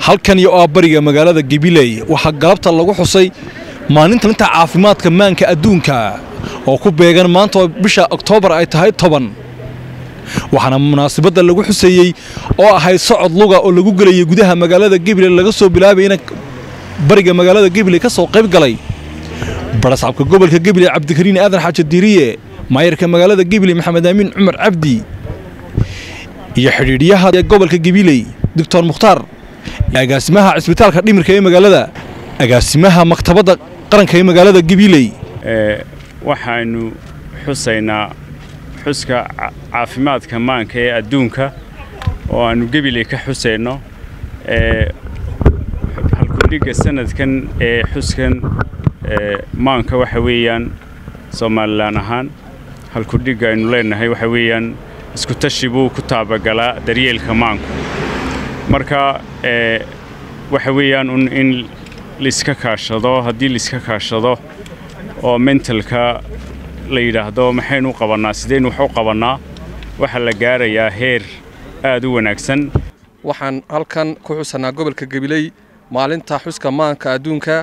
halkan iyo oo bariga magaalada gabiley waxaa galabta lagu xusay maalinta linta caafimaadka maanka adduunka oo ku beegan maanta oo bisha oktoobar ay tahay toban waxaana munaasabadda lagu xuseeyey oo ahayd socod luga oo lagu gelayay gudaha magaalada gabiley laga soo bilaabayna bariga magaalada gabiley ka soo qayb galay barasabka gobolka gabiley cabdikariin aadan xaaji diiriye maayarka magaalada gabiley maxamed aamin cumar cabdi iyo xidhiidhyaha ee gobolka gabiley doctor mukhtaar agaasimaha cisbitaalka dhimirka ee magaalada agaasimaha maktabadda qaranka ee magaalada gabiley waxaanu xusaynaa xuska caafimaadka maanka ee adduunka oo aanu gabiley ka xusayno halkudhigga sanadkan ee xuskan maanka waxa weeyaan somalilan ahaan halkudhigga aynu leenahay waxa weeyaan iskutashi buu ku taabagalaa daryeelka maanku marka waxa weeyaan un in laiska kaashado haddii laiska kaashado oo mentalka la yidhaahdo maxaynu u qabannaa sidaynu wax u qabannaa waxaa la gaarayaa heer aad u wanaagsan waxaan halkan ku xusanaa gobolka gabiley maalinta xuska maanka adduunka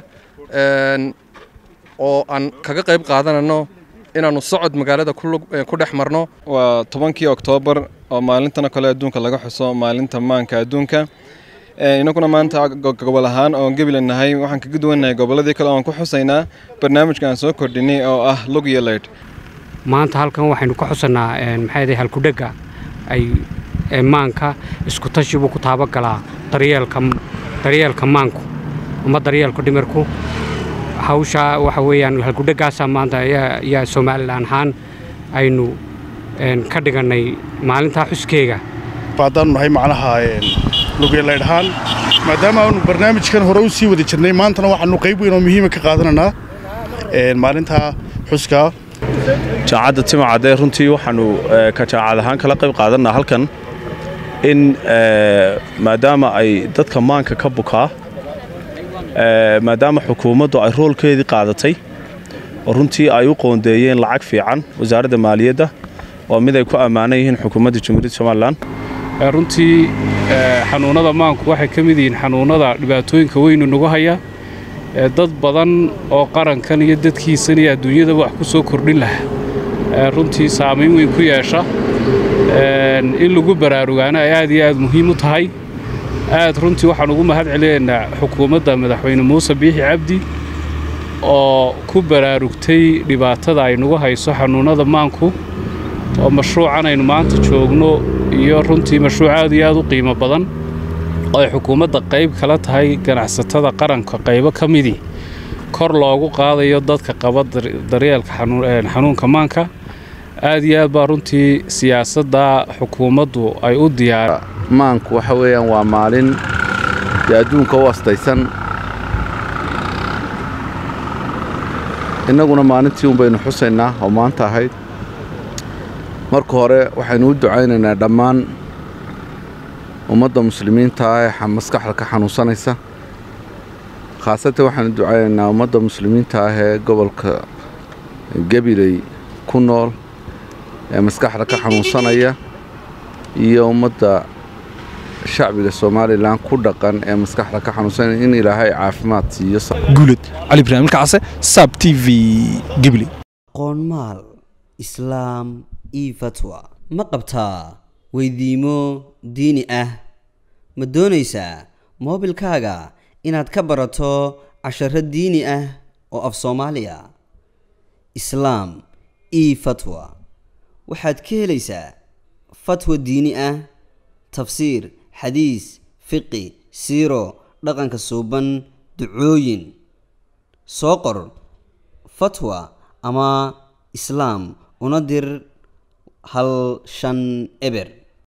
oo aan kaga qayb qaadanano inaannu socod magaalada ku dhex marno waa tobankii oktoobar oo maalintana kale adduunka laga xuso maalinta maanka adduunka inaguna maanta gobol ahaan oon gebila nahay waxaan kaga duwannahay gobolladii kale oon ku xusaynaa barnaamijka aan soo kordhinay oo ah lug iyo leydh maanta halkan waxaynu ka xusanaa maxay halkudhegga ay maanka iskutashi buu ku taabagalaa daryeelka daryeelka maanku ama daryeelka dhimirku hawshaa waxa weeyaan halkudheggaasaa maanta ayaa somalilan ahaan aynu ka dhigannay maalintaa xuskeega haddaanu nahay macnaha lugeelaydhahaan maadaama aanu barnaamijkan hore u sii wada jirnay maantana waxaanu qayb weyn oo muhiima ka qaadananaa maalinta xuska jaacadda timacadee runtii waxaannu ka jaacad ahaan kala qayb qaadannaa halkan in maadaama ay dadka maanka ka bukaa maadaama xukuumaddu ay roolkeedii qaadatay oo runtii ay u qoondeeyeen lacag fiican wasaaradda maaliyadda oo mid ay ku ammaanan yihiin xukuumadda jamhuuriyadda somalilan runtii xanuunnada maanku waxay ka mid yihiin xanuunnada dhibaatooyinka weynu nagu haya dad badan oo qarankan iyo dadkiisan iyo adduunyadaba wax ku soo kordhin lahaa runtii saamayn weyn ku yeesha in lagu baraarugaana ay aad iyo aad muhiim u tahay aad runtii waxaan ugu mahad celinaynaa xukuumadda madaxweyne muuse biixi cabdi oo ku baraarugtay dhibaatada ay nagu hayso xanuunnada maanku oo mashruucan aynu maanta joogno iyo runtii mashruuc aad iyo aad u qiimo badan oo ay xukuumadda qayb kala tahay ganacsatada qaranka qaybo ka midii kor loogu qaadayo dadka qaba daryeelka xanuunka maanka aad iyo aad baa runtii siyaasadda xukuumaddu ay u diyaar maanku waxa weeyaan waa maalin dee adduunka u astaysan innaguna maalintii un baynu xusaynaa oo maanta ahayd marka hore waxaynu u ducaynaynaa dhammaan ummadda muslimiinta ah ee maskaxda ka xanuunsanaysa khaasatan waxaanu ducaynaynaa ummadda muslimiinta ah ee gobolka gabiley ku nool ee maskaxda ka xanuunsanaya iyo ummadda shacbiga somalilan ku dhaqan ee maskaxda ka xanuunsanaya in ilaahay caafimaad siiyo guulad cali ibraahim kacase sab t v gibli qoonmaal islaam io fatwa ma qabtaa weydiimo diini ah ma doonaysaa moobilkaaga inaad ka barato casharo diini ah oo af soomaaliya islaam io fatwa waxaad ka helaysaa fatwa diini ah tafsiir xadiis fiqi siiro dhaqanka suuban ducooyin soo qor fatwa ama islaam una dir hal shan eber